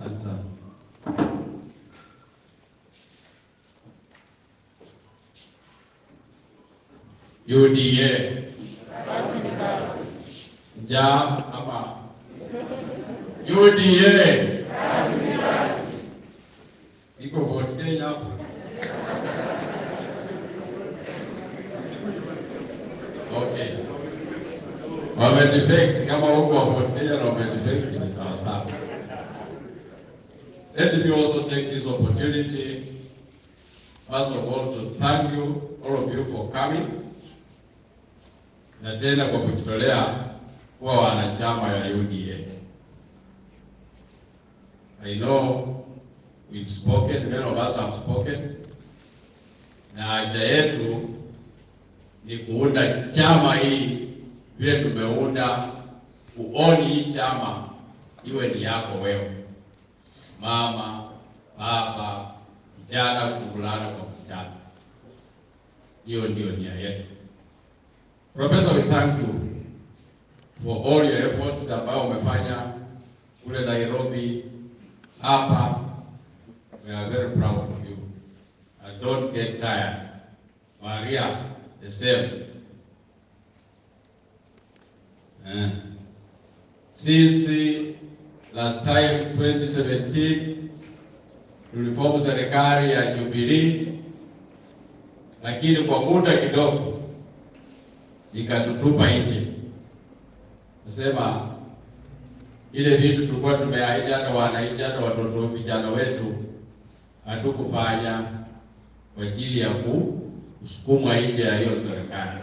Asante sana. UDA njaa ama UDA iko vote Kenya hapo. Okay. Wamedefect kama huko wa vote Kenya na wamedefect ni sawa sawa. Let me also take this opportunity first of all to thank you all of you for coming na tena kwa kujitolea kuwa wanachama ya UDA. I know we've spoken, many of us have spoken, na haja yetu ni kuunda chama hii vile tumeunda, kuoni hii chama iwe ni yako wewe, mama, baba, kijana, kuvulana kwa msichana. Hiyo ndio nia yetu. Professor, we thank you for all your efforts ambayo umefanya kule Nairobi, hapa. We are very proud of you. And don't get tired. Maria, the same. Eh. Sisi last time 2017 tuliform serikali ya Jubilee, lakini kwa muda kidogo ikatutupa nje. Nasema ile vitu tulikuwa tumeahidi hata wananchi hata watoto vijana wetu hatukufanya kwa ajili ya kusukumwa nje ya hiyo serikali.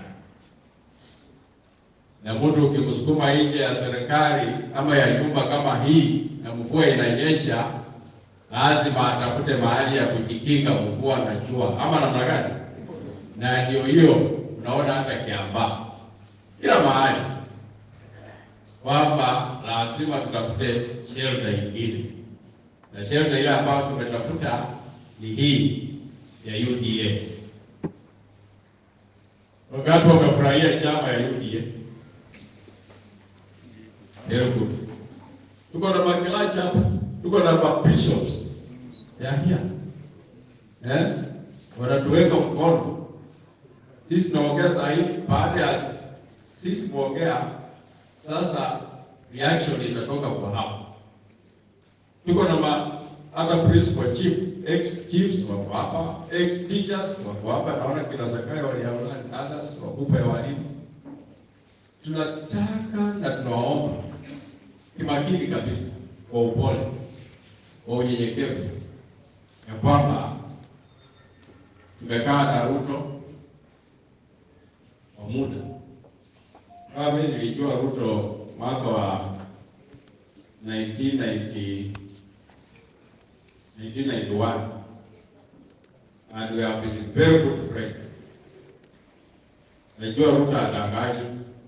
Na mtu ukimsukuma nje ya serikali ama ya nyumba kama hii, na mvua inanyesha, lazima atafute mahali ya kujikinga mvua na jua, ama namna gani? Na ndio hiyo unaona hata Kiambaa, kila mahali kwamba lazima tutafute shelter ingine, na shelter ile ambayo tumetafuta ni hii ya UDA. Wakati wamefurahia chama ya UDA, very good. Tuko na makilacha hapa, tuko na bishops ya here eh, wanatuweka mkono sisi tunaongea saa hii. Baada ya sisi kuongea sasa, reaction itatoka kwa hapo. Tuko na ma hata principal chief, ex chiefs wako hapa, ex teachers wako hapa, naona kina Sakaya waliaona others wakubwa ya walimu. Tunataka na tunawaomba kimakini kabisa, kwa upole, kwa unyenyekevu, ya kwamba tumekaa na Ruto kwa muda. Kama mimi nilijua Ruto mwaka wa 1990 1991 and we have been very good friends. Najua Ruto adanganyi,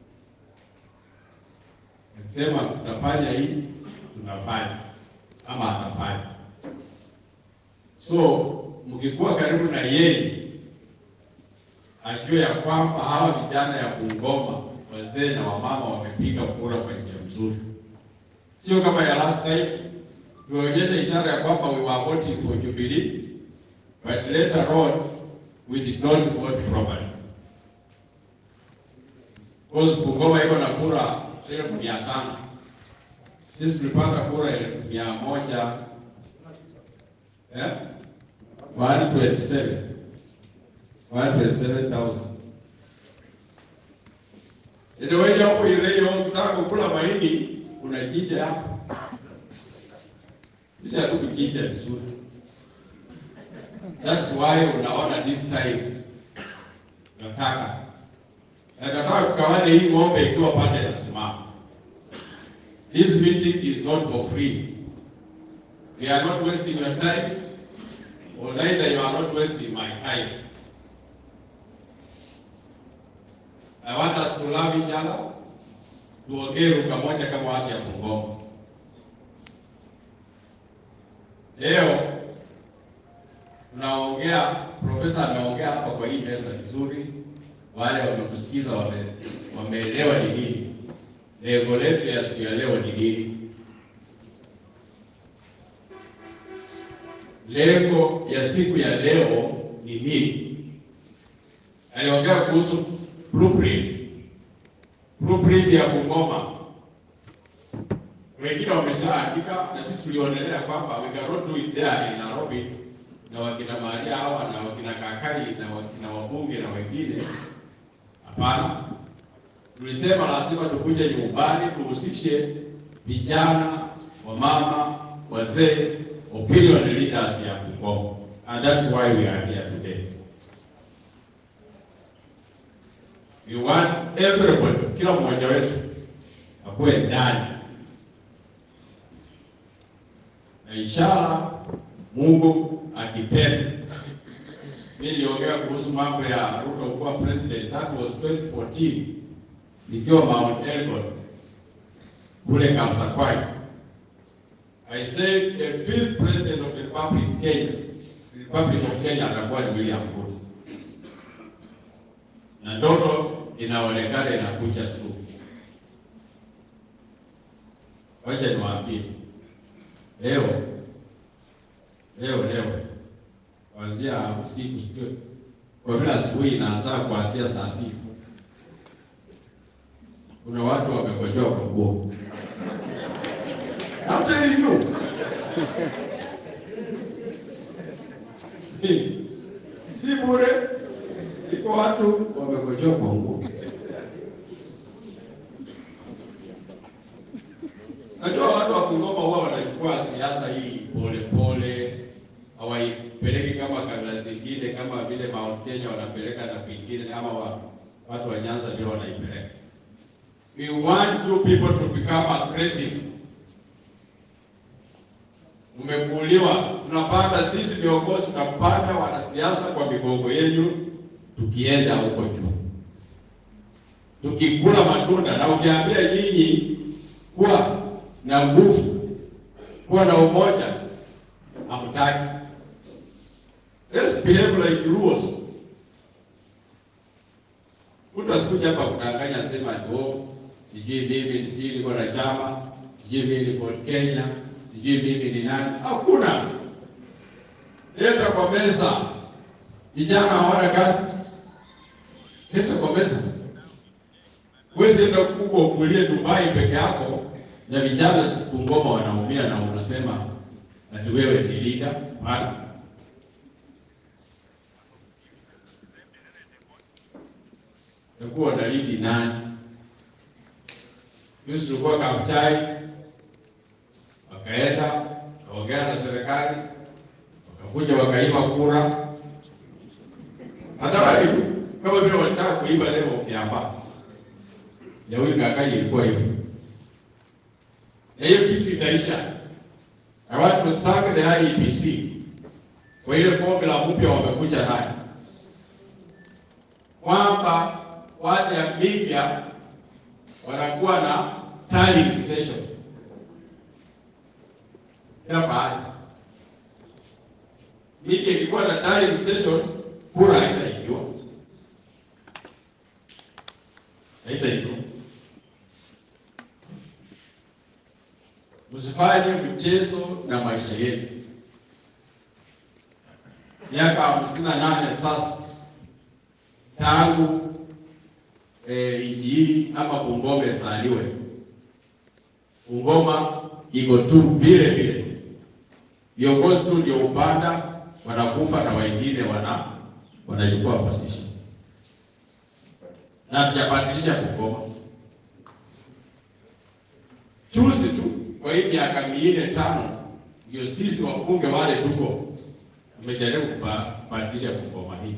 akisema tutafanya hii, tunafanya ama atafanya. So mkikuwa karibu na yeye, ajue ya kwamba hawa vijana ya Bungoma, wazee na wamama, wamepiga kura kwa njia nzuri, sio kama ya last time tumeonyesha ishara ya kwamba we were voting for Jubilee but later on we did not vote properly. Because Bungoma iko na kura elfu mia tano sisi tulipata kura elfu mia moja eh? 127 127,000 Ndio hapo ile ukitaka kukula mahindi unachinja hapo sisi hatukujinja vizuri. That's why unaona this time nataka nataka kukawana hii ng'ombe ikiwa pande nasimama. This meeting is not for free. We are not wasting your time or neither you are not wasting my time. I want us to love each other. Tuongee lugha moja kama watu ya Bungoma. Leo tunaongea, profesa ameongea hapa kwa hii meza vizuri, wale wamekusikiza wame, wameelewa ni nini lengo letu ya siku ya leo ni nini. lengo ya siku ya leo ni nini. Aliongea kuhusu blueprint, blueprint ya Bungoma. Wengine wameshaandika na sisi tulionelea kwamba we cannot do it there in Nairobi na wakina Maria hawa na wakina Kakai na wakina wabunge na wengine. Hapana, tulisema lazima tukuje nyumbani, tuhusishe vijana, wamama, wazee, opinion leaders ya Bungoma, and that's why we are here today. We want everybody, kila mmoja wetu akuwe ndani na inshallah, Mungu akipenda. Mimi niliongea kuhusu mambo ya Ruto kuwa president, that was 2014 nikiwa Mount Elgon kule Kapsakwai. I said the fifth president of the Republic of Kenya, the Republic of Kenya atakuwa ni William Ruto, na ndoto inaonekana inakuja tu. Wacha niwaambie leo leo leo kuanzia usiku sio kwa vile asubuhi inaanza kuanzia saa sita. Kuna watu wamekojoa kwa nguo. I'm telling you. Si bure. Iko watu wamekojoa kwa nguo. Najua watu wa Bungoma huwa wanachukua siasa hii pole pole, hawaipeleki kama kabila zingine, kama vile Mount Kenya wanapeleka na pengine, ama wa, watu wa Nyanza ndio wanaipeleka. We want you people to become aggressive. Umekuuliwa, tunapanda sisi viongozi, tunapanda wanasiasa kwa migongo yenu, tukienda huko juu, tukikula matunda, na ukiambia nyinyi kuwa na nguvu, kuwa na umoja, hamtaki. Let's behave like rules. Mtu asikuja hapa kudanganya, sema oh, sijui mimi sijui niko na chama, sijui mimi ni Ford Kenya, sijui mimi ni nani. Hakuna. Leta kwa meza, vijana hawana kazi, leta kwa meza. Wewe enda huko ukulie Dubai peke yako na vijana Bungoma wanaumia na unasema ati wewe ni leader. Hapana. Utakuwa na lidi nani? Sisi tulikuwa Kabuchai, wakaenda wakaongea na serikali, wakakuja wakaiba kura. Hata wale kama vile walitaka kuiba leo Kiambaa ya huyu Kakai ilikuwa hivyo, na hiyo kitu itaisha. I want to thank the IEBC kwa ile formula mpya wamekuja nayo kwamba watu ya media wanakuwa na tallying station kila pahali. Media ilikuwa na tallying station, kura haitaibiwa, haitaibiwa. Msifanye mchezo na maisha yenu. Miaka hamsini na nane sasa tangu eh, nchi hii ama Bungoma isaliwe. Bungoma iko tu vile vile, viongozi tu ndio upanda wanakufa na wengine wana wanachukua position, na tujabadilisha Bungoma juzi tu kwa hii miaka minne tano, ndio sisi wabunge wale tuko tumejaribu kubadilisha Bungoma hii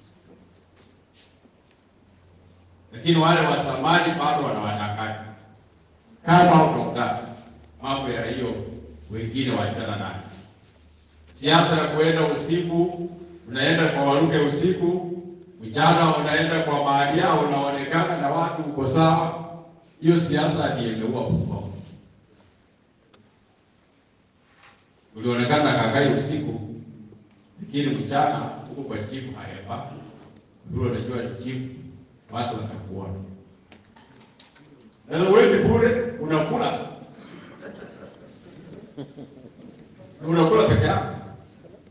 lakini wale wa zamani bado wanawadanganya. Kama out of that mambo ya hiyo, wengine wachana nayo. Siasa ya kuenda usiku, unaenda kwa Waluke usiku, mchana unaenda kwa Maria, unaonekana na watu uko sawa. Hiyo siasa ndiyo imeua Bungoma. Ulionekana Kakai usiku, lakini mchana huko kwa chifu hayapa, ndio unajua ni chifu watu watakuona. Sasa wewe ni bure unakula. Unakula peke yako.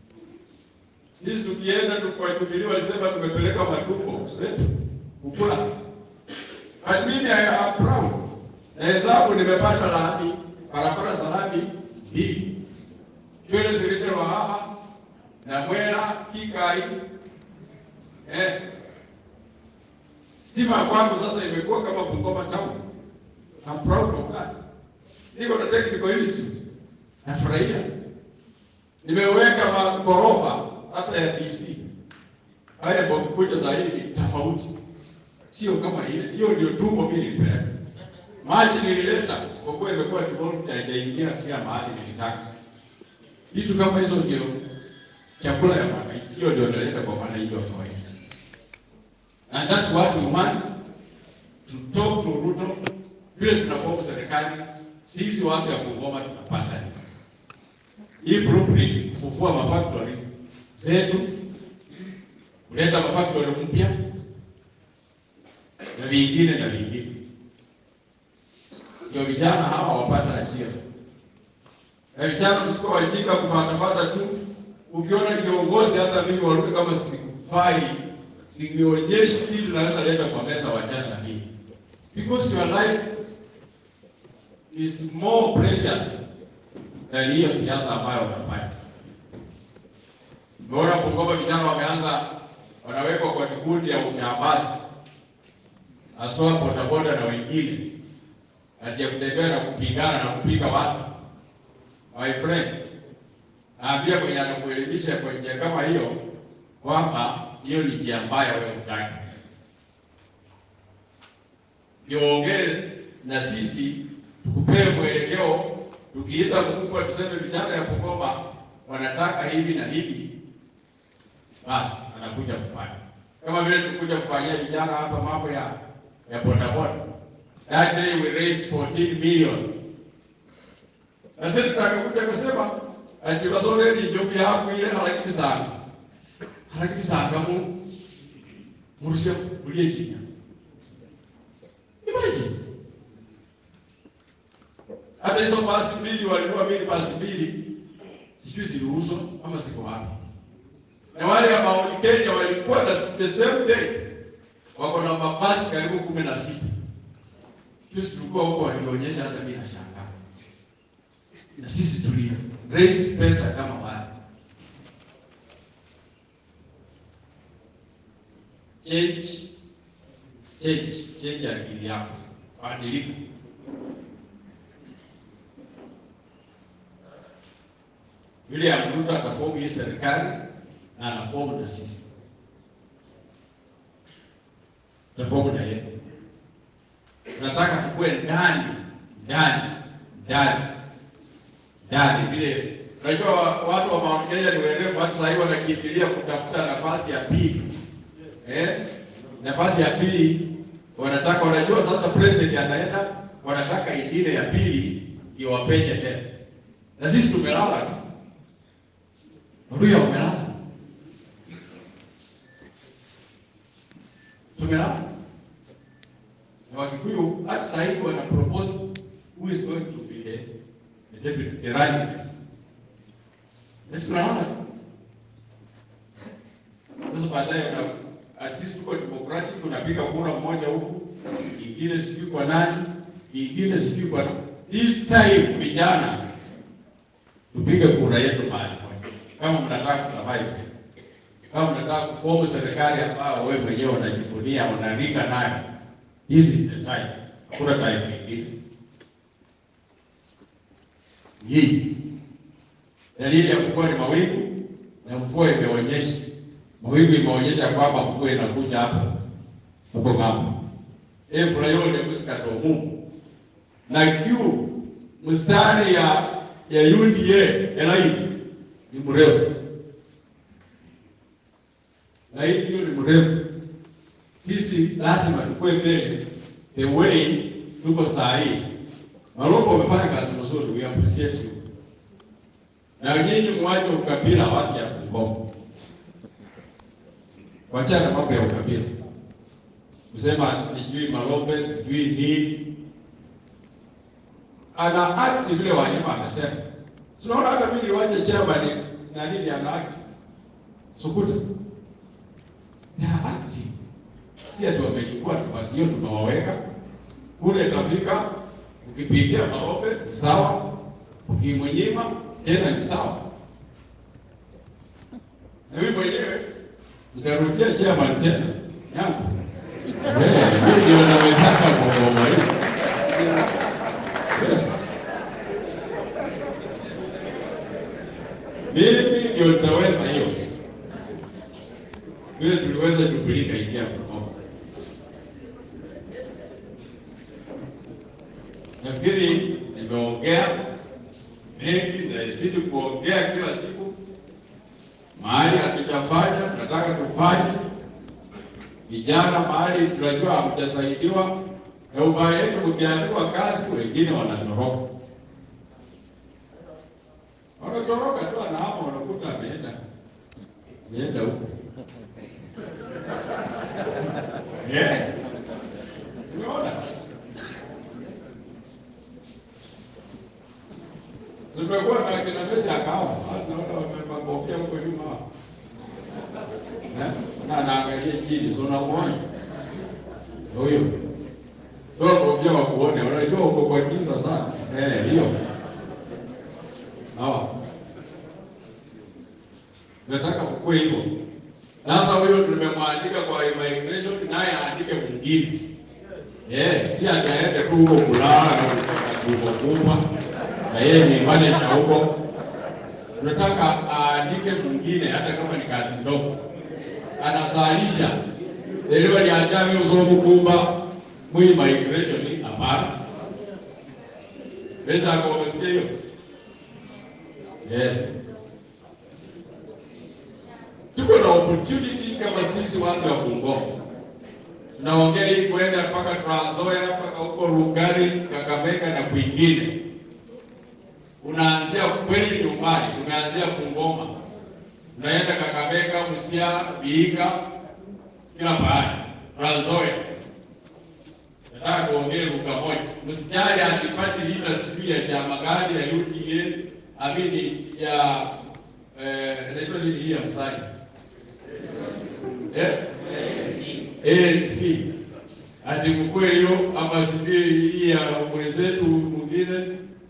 tukienda tu kwa Jubilee walisema tumepeleka matumbo zetu kukula. But mimi I am proud. Na hesabu nimepata lami, barabara za lami mbili. Twele zilisema hapa na Mwera Kikai. Eh. Stima kwangu sasa imekuwa kama Bungoma town. I'm proud of that. Niko na technical institute. Nafurahia. Nimeweka magorofa hata ya DC. Haya kwa kuja zaidi tofauti. Sio kama ile. Hiyo ndio tumbo mimi nilipeleka. Maji nilileta kwa kuwa imekuwa developed haijaingia kila mahali nilitaka. Vitu kama hizo ndio chakula ya mwananchi. Hiyo ndio naleta kwa mwananchi wa kawaida. And that's what we want to talk to Ruto. Vile tunapoa serikali, sisi watu ya Bungoma tunapata nini? Hii blueprint kufufua mafactory zetu, kuleta mafactory mpya na vingine na vingine, ndio vijana hawa wapata ajira. Na vijana msiko wajinga kufatafata tu. Ukiona kiongozi, hata mimi warudi kama sikufai, sinionyeshi kitu naweza leta kwa meza wajana mimi, because your life is more precious than hiyo siasa ambayo unafanya. Umeona Bungoma vijana wameanza wanawekwa kwa kikundi ya ujambazi, haswa bodaboda na wengine, ati ya kutembea na kupigana na kupiga watu. My friend, naambia mwenye anakuelimisha kwa njia kama hiyo kwamba hiyo ni njia mbaya, wewe utaki niongee na sisi tukupee mwelekeo, tukiita mkubwa tuseme vijana ya Bungoma wanataka hivi na hivi, basi anakuja kufanya kama vile tulikuja kufanyia vijana hapa mambo ya ya bodaboda. That day we raised 14 million. Na sisi tutakakuja kusema ati basore ni njovu yako ile harakini sana. Harakini sana mu murushe kulie chini. Imagine. Hata hizo basi mbili walikuwa mbili basi mbili sijui ziliuzwa ama ziko wapi. Na wale ambao ni Kenya walikuwa na the same day wako na mabasi karibu kumi na sita. Sisi tulikuwa huko wakionyesha, hata mimi nashangaa. Na sisi tuli raise pesa kama wale. Change, change, change akili yako, badilika. Yule ya Ruto atafomu hii serikali na anafomu na sisi tafomu na yeye. Tunataka tukue ndani ndani ndani ndani, vile unajua watu wa Mount Kenya ni werevu, hata sasa hivi wanakimbilia kutafuta nafasi ya pili eh, nafasi ya pili wanataka, wanajua sasa president anaenda, wanataka ingine ya pili ndio wapenye tena, na sisi tumelala tu Ndugu wamelala. Tumelala. Na Wakikuyu hata sasa hivi wana propose who is going to be the, the deputy the running mate. Sisi tunaona. Sasa baadaye na at sisi tuko democratic tunapiga kura mmoja huku, ingine sijui kwa nani, ingine sijui kwa nani. This time vijana tupige kura yetu mahali kama mnataka kusurvive, kama mnataka kufomu serikali ambayo wewe mwenyewe unajivunia unaringa nayo, this is the time. Hakuna time nyingine. Hii dalili ya mvua ni mawingu, na mvua imeonyesha, mawingu imeonyesha kwamba mvua inakuja hapo hapo ng'ambo. efula yole kusikata Mungu na kiu mstari ya ya UDA elaini ni mrefu na hii hiyo ni mrefu. Sisi lazima tukue mbele the way tuko saa hii. Maloko wamefanya kazi nzuri, we appreciate you. Na nyinyi mwache ukabila watu ya Bungoma, wachana mambo ya ukabila, kusema sijui Malombe sijui nini, ana act vile Wanyama amesema. Tunaona hata mimi niwache chairman na nini ana act Sukuta. They are active. Si ati wamechukua nafasi hiyo tumewaweka. Kule itafika ukipigia maombe ni sawa. Ukimnyima tena ni sawa. Na mimi mwenyewe nitarudia chairman tena yangu. Eh, mimi ndio nawezaka kwa hiyo. Yes. Mimi ndio nitaweza hiyo. Vile tuliweza Jubilika ingia mkono. Nafikiri nimeongea mengi na isidi kuongea kila siku. Mahali hatujafanya tunataka tufanye. Vijana mahali tunajua hamjasaidiwa, na ubaya yetu ukiandikwa kazi, wengine wanatoroka wanatoroka tu, anahama, wanakuta ameenda ameenda huko. Eh, umeona tumekuwa na kina Messi akawa naona wamepangofia huko nyuma hapo. Eh, na anaangalia chini, so unamuona huyo ndio kofia wa kuone, unajua uko kwa giza sana eh, hiyo Sawa. Nataka kukue hivyo. Sasa huyo tumemwandika kwa immigration naye aandike mwingine. Eh, si ataende tu huko kulala na kuko kubwa. Na yeye ni manager huko. Tunataka aandike mwingine hata kama ni kazi ndogo. Anasalisha. Selewa ni ajami usomu kumba mu immigration hapana. Pesa kwa umesikia hiyo? Yes. Tuko na opportunity kama sisi watu wa Bungoma. Tunaongea hii kwenda mpaka Trans Nzoia mpaka huko Rugari, Kakamega na kwingine. Unaanzia kweli nyumbani, tumeanzia Bungoma. Unaenda Kakamega, Busia, Vihiga, kila pahali. Trans Nzoia. Nataka kuongea lugha moja. Msijali akipati vita sijui ya chama gani ya UDA amini ya eh, inaitwa nini hii ya msani eh? ANC ati mkue hiyo ama sijui hii ya mwenzetu mwingine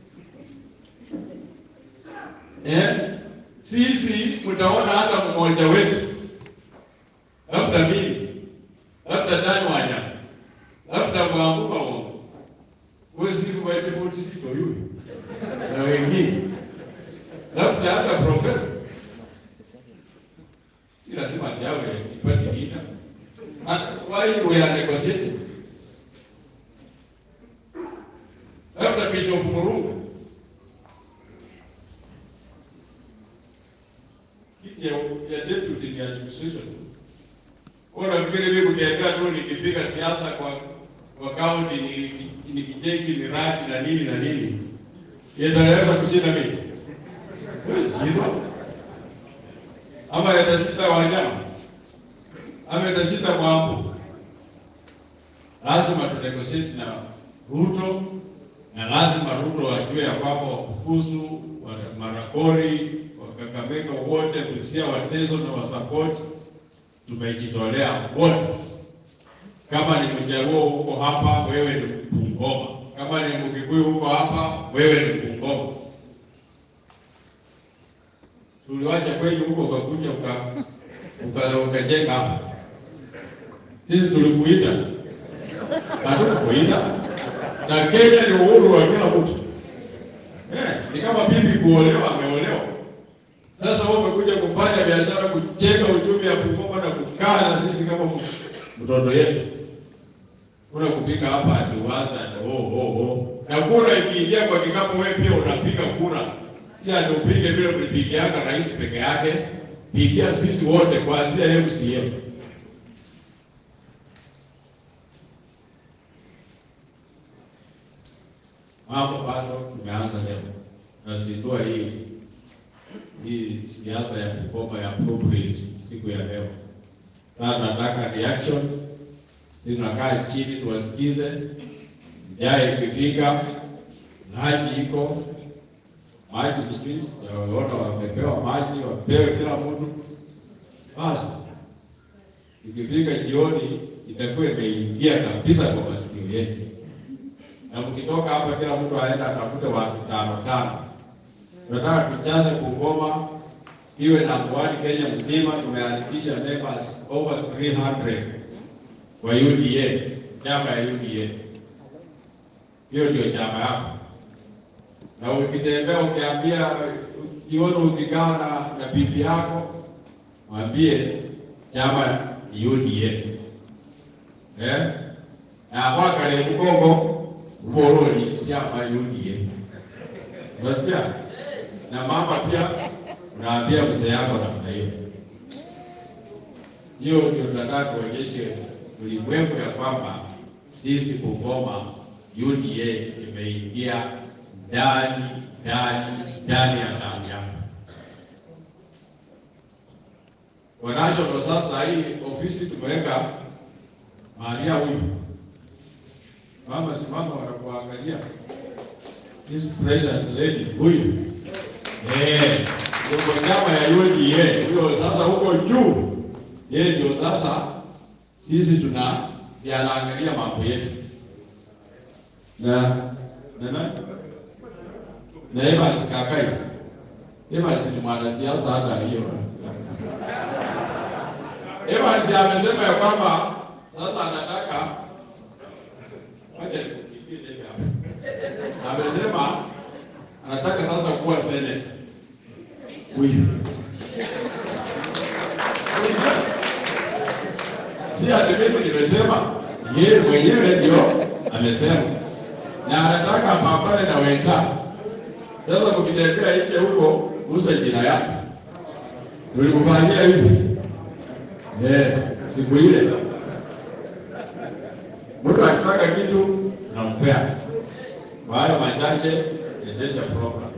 eh? Sisi mtaona hata mmoja wetu, labda mimi, labda Dani Wanyama, labda Mwambuka Wongo, wesiku waitifuti sito yule na wengine labda hata profesa, si lazima jawe ipate vita. Why we are negotiating? Labda Bishop Murunga kiti ya ya deputy ni administration. Kwa nafikiri mimi kukiambia tu nikipiga siasa kwa kwa kaunti ni ni kijengi miradi na nini na nini, yataweza kushinda mimi shindwa ama yatashinda wanyama ama yatashinda Mwambu. Lazima tunegotiate na Ruto na lazima Ruto wajue ya kwamba Wakukusu, wa Maragori, Wakakamega wote, Busia, Wateso na Wasapoti tumejitolea wote. Kama ni Mjaluo huko hapa, wewe ni Bungoma. Kama ni Mkikuyu huko hapa, wewe ni Bungoma tuliwacha kweli huko ukakuja uka ukajenga hapa. Sisi tulikuita, hatukukuita. Na Kenya ni uhuru wa kila mtu eh, ni kama bibi kuolewa, ameolewa. Sasa wewe umekuja kufanya biashara, kujenga uchumi ya Bungoma na kukaa na sisi kama mtoto yetu, kuna kupika hapa atuwaza oh, oh, oh. Na kura ikiingia kwa kikapu, wewe pia unapiga kura si ati upige vile mlipigiaka rais peke yake, pigia sisi wote kuanzia MCM. Mambo bado tumeanza leo, nazindua hii hii siasa ya Bungoma ya appropriate siku ya leo. Sasa nataka reaction, tunakaa chini tuwasikize, jaya ikifika, maji iko maji sijui sijaona wamepewa maji, wapewe kila mtu basi ikifika jioni itakuwa imeingia kabisa kwa masikio yetu, na mkitoka hapa, kila mtu aenda atafute watu tano tano. Tunataka tujaze Bungoma iwe na mkoani Kenya mzima. Tumeandikisha members over 300 kwa UDA, chama ya UDA. Hiyo ndio chama yako, na ukitembea ukiambia, jioni ukikaa na, na bibi yako mwambie chama ni UDA eh, na wakale mgongo uboroni chama UDA, unasikia? Na mama pia unaambia mzee yako namna hiyo. Hiyo ndio tunataka tuonyeshe ulimwengu ya kwamba sisi Bungoma UDA imeingia ndani ndani ndani ya damu yako. Kwa national sasa, hii ofisi tumeweka Maria huyu mama, simama, wanakuangalia this precious lady huyu eh, ndio chama ya UDA huyo. Sasa huko juu, yeye ndio sasa sisi tuna yanaangalia mambo yetu na na na na Evans Kakai. Evans ni mwanasiasa hata hiyo. Evans amesema ya kwamba sasa anataka wacha nikupigie tena hapo. Amesema anataka sasa kuwa senate. Huyu si ati mimi nimesema, yeye mwenyewe ndio amesema, na anataka apambane na wenzake. Sasa mkitembea nje huko, gusa jina yake, tulikufanyia hivi eh, siku ile mtu akitaka kitu nampea. Kwa hayo machache, endesha program.